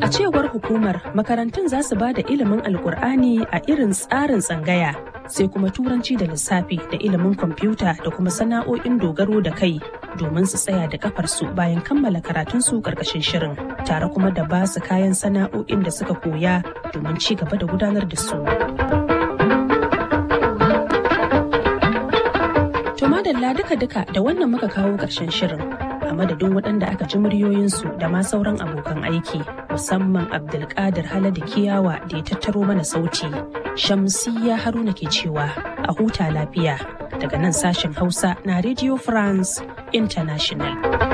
cewar hukumar makarantun za su ba da ilimin alkur'ani a irin tsarin tsangaya sai kuma turanci da lissafi da ilimin kwamfuta da kuma sana'o'in dogaro da kai domin su tsaya da kafarsu bayan kammala karatunsu karkashin shirin tare kuma da ba su kayan sana'o'in da suka koya domin ci gaba da gudanar da su. To madalla duka-duka da wannan muka kawo ƙarshen shirin. a madadin waɗanda aka ji muryoyinsu da ma sauran abokan aiki musamman abdulkadir haladu kiyawa da ya tattaro mana sauti shamsiya haruna ke cewa a huta lafiya daga nan sashen hausa na radio france international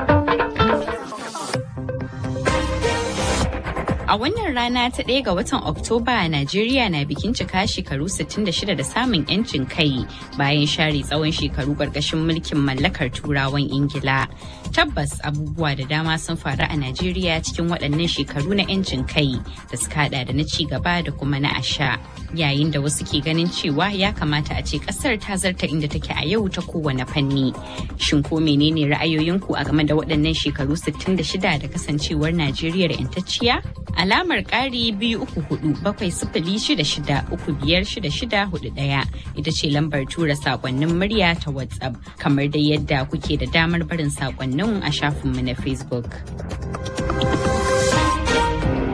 A wannan rana ta ɗaya ga watan Oktoba, Najeriya na bikin cika shekaru 66 da samun 'yancin kai bayan share tsawon shekaru ƙarƙashin mulkin mallakar Turawan Ingila. Tabbas abubuwa da dama sun faru a Najeriya cikin waɗannan shekaru na 'yancin kai da suka haɗa da na ci gaba da kuma na asha. Yayin da wasu ke ganin cewa ya kamata a ce ƙasar ta zarta inda take a yau ta kowane fanni. Shin ko menene ra'ayoyinku a game da waɗannan shekaru 66 da kasancewar Najeriya da 'yantacciya? alamar ƙari biyu uku hudu bakwai sifili shida shida uku biyar shida shida hudu ɗaya ita ce lambar tura sakonnin murya ta whatsapp kamar dai yadda kuke da damar barin sakonnin a shafinmu na facebook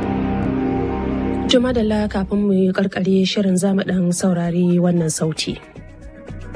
Juma da kafin mu yi karkare shirin zamu dan saurari wannan sauti.